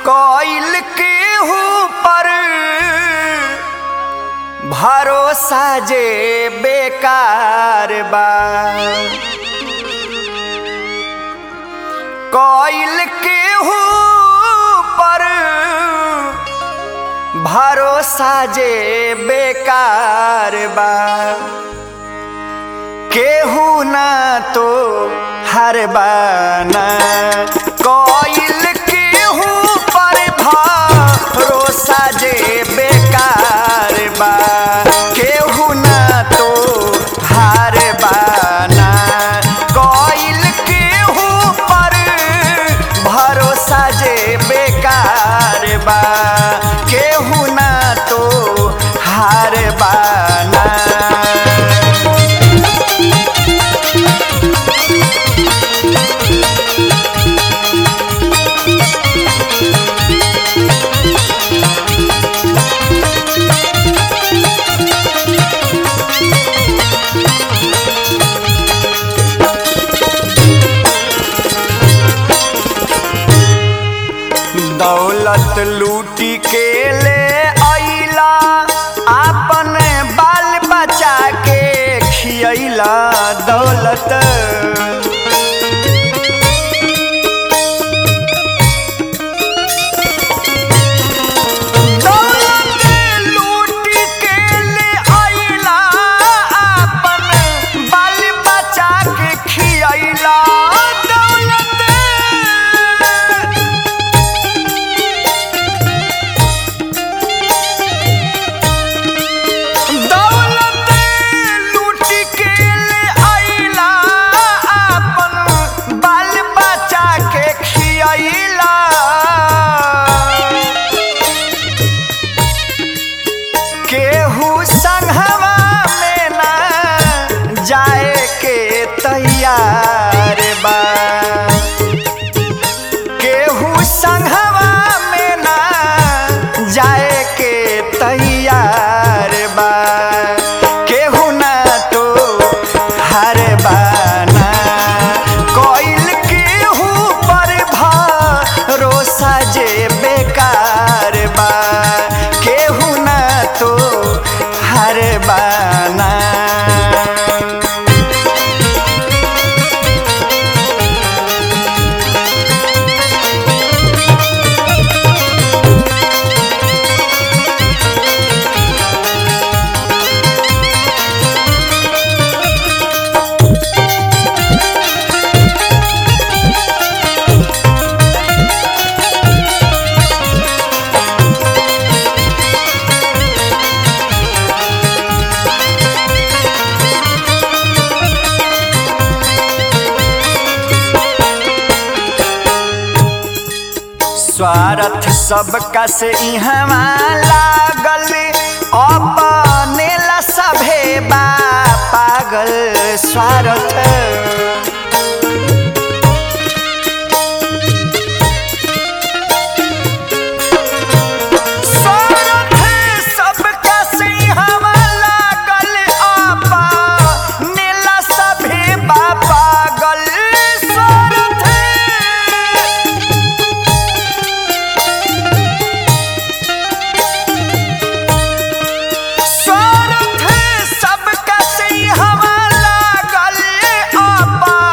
कोइल केहू पर भरोसा जे बेकार बा कोइल केहू पर भरोसा जे बेकार बा केहू ना तो हर बाना कोइल केहू पर भरोसा जे बेकार बा केहू ना तो हार बाना कोइल केहू पर भरोसा जे बेकार बा केहू ना तो हार बाना दौलत लूटी के ले अइला आपन बाल बचा के खियैला दौलत दौलत लूटी के ले अइला आपन बाल बचा के खियैला दौलत दौलत लूट के ले अइला आपन बाल बचा के खियैला केहू संघवा में ना जाए के तैयार बा केहू संघवा में ना जाए के तैयार बा केहू ना तो हर बाना कोइल केहू पर भरोसा जे बेकार बा केहू ना तो हर बाना स्वार्थ सबका से इहवा लागल अपने ला सभे बा पागल स्वार्थ स्वार्थ सबका से इहवा लागल अपने ला सभे बा पागल स्वार्थ स्वार्थ सबका से हवा लागल आपा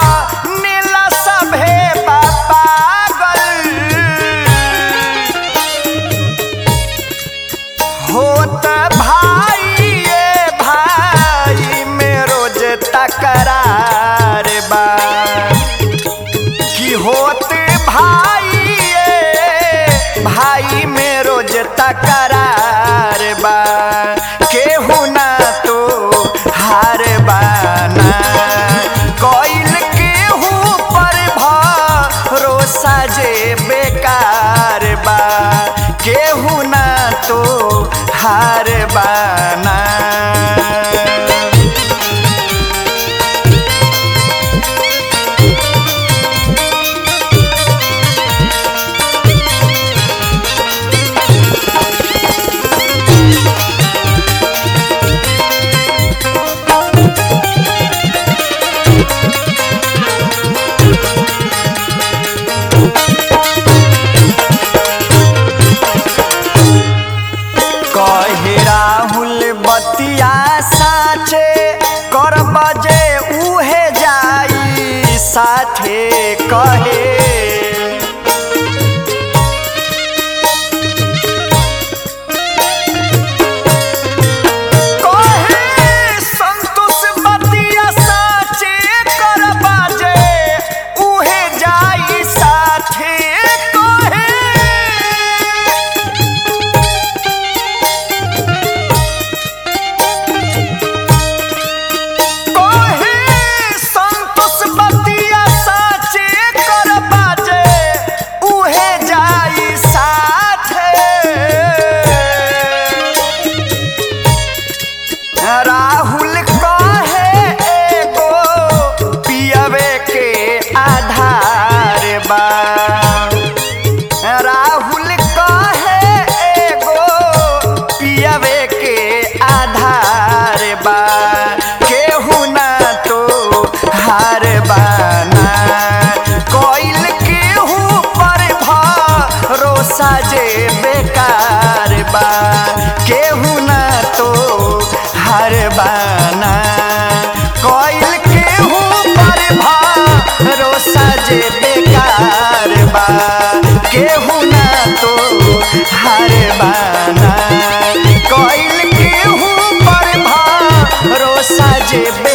केहू ना तो हार बाना कइल केहू पर भरोसा जे